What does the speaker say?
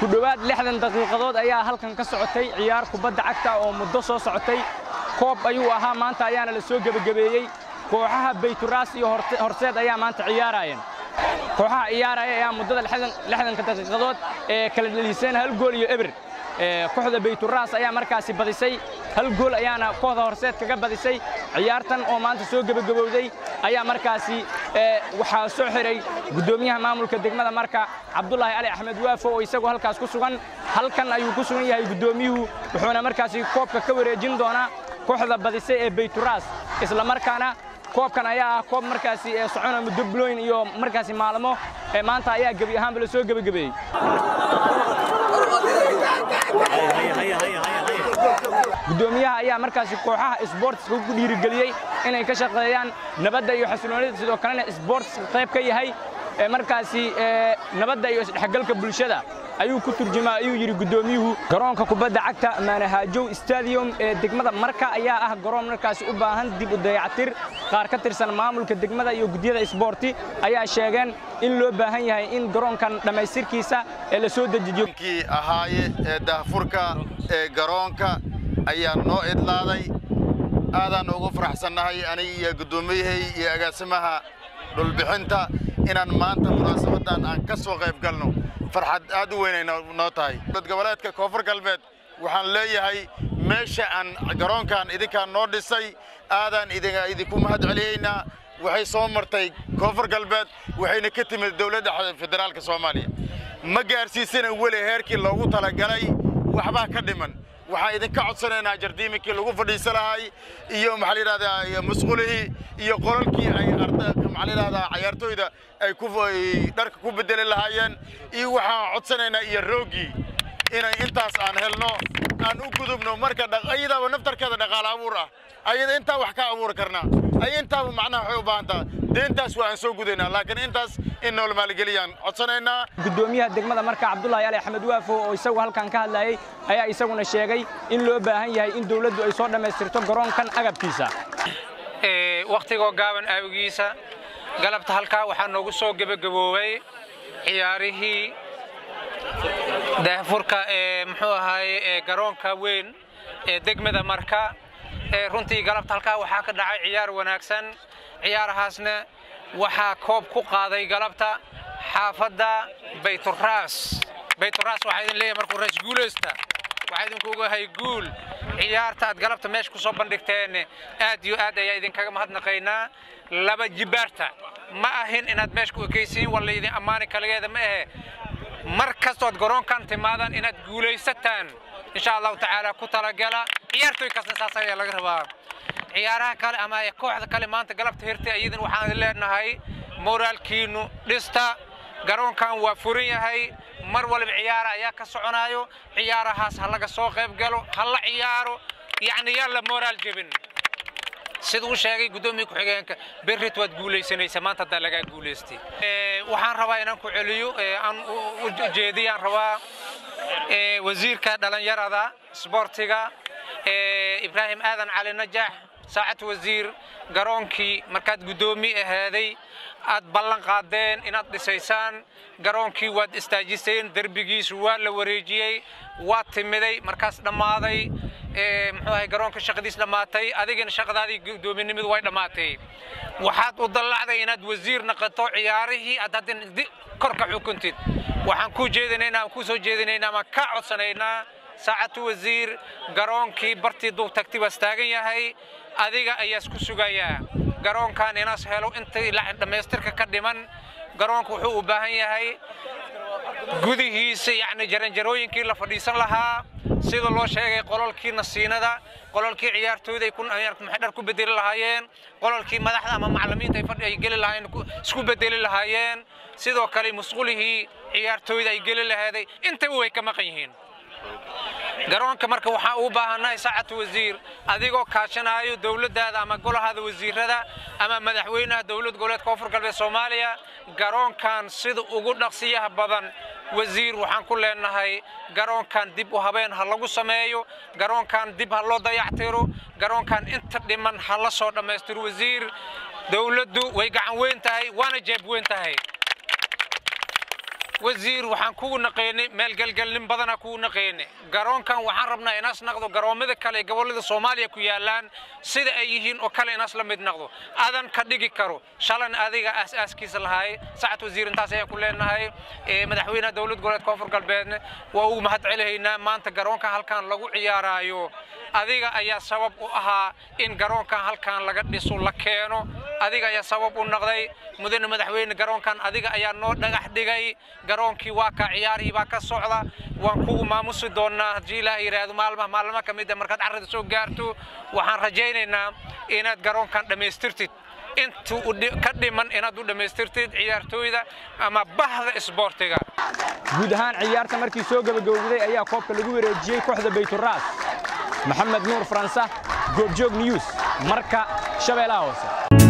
ku dhowaad lixdan daqiiqadood ayaa halkan ka socotay ciyaar kubadda cagta oo muddo soo socotay koob ayuu ahaa maanta ayaana la soo gebagabeeyey kooxaha bayturaas iyo horseed ayaa maanta ciyaarayeen kooxaha ciyaaraya ayaa muddada lixdanka daqiiqadood ee kala dhaliiseen hal gool iyo eber kooxda bayturaas ayaa markaasi badisay hal gool ayaana kooxda horseed kaga badisay ciyaartan oo maanta soo gebagabowday ayaa markaasi waxaa soo xiray guddoomiyaha maamulka degmada marka cabdulaahi cali axmed waafo oo isagu halkaas ku sugan halkan ayuu ku sugan yahay guddoomiyuhu wuxuuna markaasi koobka ka wareejin doonaa kooxda badisay ee bayturaas isla markaana koobkan ayaa ah koob markaasi ee socona muddo bulooyin iyo markaasi maalmo ee maanta ayaa gebi ahaanba la soo gebagabeeyey guddoomiyaha ayaa markaasi kooxaha isboortiska ku dhiirigeliyey inay ka shaqeeyaan nabadda iyo xasiloonida sidoo kalena isboortiska qayb ka yahay markaasi nabadda iyo isdhexgalka bulshada ayuu ku turjumaa ayuu yidhi guddoomiyuhu garoonka kubadda cagta maanahaajow stadium ee degmada marka ayaa ah garoon markaasi u baahan dib u dayacatir qaar ka tirsan maamulka degmada iyo guddiyada isboorti ayaa sheegeen in loo baahan yahay in garoonkan dhammaystirkiisa ee la soo dejiyo kii ahaaye ee daahfurka ee garoonka ayaa noo idlaaday aadaan ugu faraxsannahay aniga iyo guddoomiyahay iyo agaasimaha dhulbixinta inaan maanta munaasabadan aan ka soo qayb galno farxad aad u weynay noo tahay dad goboleedka koonfur galbeed waxaan leeyahay meesha aan garoonkan idinkaan noo dhisay aadaan idinku mahad celiyaynaa waxay soo martay koonfur galbeed waxayna ka timid dowladda federaalka soomaaliya ma gaarsiisana weli heerkii loogu talagalay waxbaa ka dhiman waxaan idinka codsanaynaa jardiiminkii lagu fadhiisa lahay iyo maxaa la yidhahdaa masquulihii iyo qolalkii ay maxaa la yidhahdaa cayaartooyda ay ku dharka ku bedeli lahaayeen iyo waxaan codsanaynaa iyo rooggii inay intaas aan helno aan u gudubno marka ayadaaba naftarkeeda dhaqaale abuur ah ayada intaa wax ka abuuri karnaa ay intaaba macnaha waxay u baahan taha deentaas waa aan soo gudaynaa laakiin intaas in nool maalgeliyaan codsanaynaa guddoomiyaha degmada marka cabdulaahi ali axmed waafo oo isagu halkan ka hadlayay ayaa isaguna sheegay in loo baahan yahay in dowladdu ay soo dhammaystirto garoonkan agabkiisa wakhtigoo gaaban aawigiisa galabta halkaa waxaa noogu soo gebagaboobay ciyaarihii daahfurka ee muxuu ahaaye ee garoonka weyn ee degmada marka ee runtii galabta halkaa waxaa ka dhacay ciyaar wanaagsan ciyaarahaasna waxaa koob ku qaaday galabta xaafadda bayturaas bayturaas waxaa idin leeyahay markuu rays guulaysta waxaa idinkuga hay guul ciyaarta aad galabta meesha ku soo bandhigteen aad iyo aad ayaa idinkaga mahadnaqaynaa laba jibaarta ma ahin inaad meesha ku ekaysiin walla idin ammaani kaligeeda ma ahe mar kastood garoonkan timaadaan inaad guulaysataan insha allahu tacaala ku talagala ciyaartooy kasta saas ayaa laga rabaa ciyaaraha kale ama kooxda kale maanta galabta hirtay iyadan waxaan leenahay moraalkiinu dhista garoonkan waa furan yahay mar waliba ciyaara ayaa ka soconaayo ciyaarahaas ha laga soo qayb galo ha la ciyaaro yacni yaan la moraal jebin sida uu sheegay guddoomiya ku-xigeenka berrit waad guulaysanaysa maanta haddaa lagaa guulaystay waxaan rabaa inaan ku celiyo aan u jeediyaan rabaa wasiirka dhalinyarada isboortiga ibraahim aadan cali najax saacad wasiir garoonkii markaad guddoomi ahaaday aad ballan qaadeen inaad dhisaysaan garoonkii waad istaajiseen derbigiisu waa la wareejiyey waad timiday markaas dhammaaday muxuu ahay garoonka shaqadiis dhammaatay adigana shaqadaadii guddoominimadu way dhammaatay waxaad u dallacday inaad wasiir naqato ciyaarihii aad haddana kor ka xukuntid waxaan kuu jeedinaynaa kuu soo jeedinaynaa ama kaa codsanaynaa saacatu wasiir garoonkii bartii duub tagti baas taagan yahay adiga ayaas ku sugayaa garoonkan inaas helo intii dhammaystirka ka dhiman garoonku wuxuu u baahan yahay gudihiisa yacni jaranjarooyinkii la fadhiisan lahaa sida loo sheegay qololkii nasiinada qololkii ciyaartooyda ay maxay dhar ku bedeli lahaayeen qololkii madaxda ama macallimiinta ay fadhi ay geli lahaayeen isku bedeli lahaayeen sidoo kale musqulihii ciyaartooyda ay geli lahaaday intaba way ka maqan yihiin garoonka marka waxaan u baahannahay saacad wasiir adigoo kaashanaayo dowladdaada ama golahaada wasiirada ama madaxweynaha dowlad goboleed koonfur galbeed soomaaliya garoonkan sida ugu dhaqsiyaha badan wasiir waxaan ku leenahay garoonkan dib u habeen ha lagu sameeyo garoonkan dib ha loo dayactiro garoonkan inta dhiman ha la soo dhammaystiro wasiir dowladdu way gacan weyn tahay waana jeeb weyn tahay wasiir waxaan kugu naqaynay meelgelgelnin badana kugu naqaynay garoonkan waxaan rabnaa inaas naqdo garoommada kale ee gobollada soomaaliya ku yaalaan sida ay yihiin oo kale inaas la mid naqdo adan ka dhigi karo shalan adiga aas-aaskiisa lahaay sacad wasiir intaas ayaan ku leenahay madaxweynaha dowlad goboleed koonfur galbeedna waa ugu mahad celihaynaa maanta garoonka halkan lagu ciyaaraayo adiga ayaa sabab u ahaa in garoonkan halkan laga dhiso la keeno adiga ayaa sabab u noqday mudane madaxweyne garoonkan adiga ayaa noo dhagax dhigay garoonkii waa ka ciyaarihii baa ka socda waan kugu maamusi doonnaa haddii ilaah yidhaahdo maalmaha maalmo ka mid a markaad carrada soo gaarto waxaan rajaynaynaa inaad garoonkan dhammaystirtid intuu ka dhiman inaad u dhammaystirtid ciyaartooyda ama bahda isboortiga guud ahaan ciyaarta markii soo gabagabowday ayaa koobka lagu wareejiyey kooxda bayturaas maxamed nuur faransa goobjoog news marka shabeellaha hoose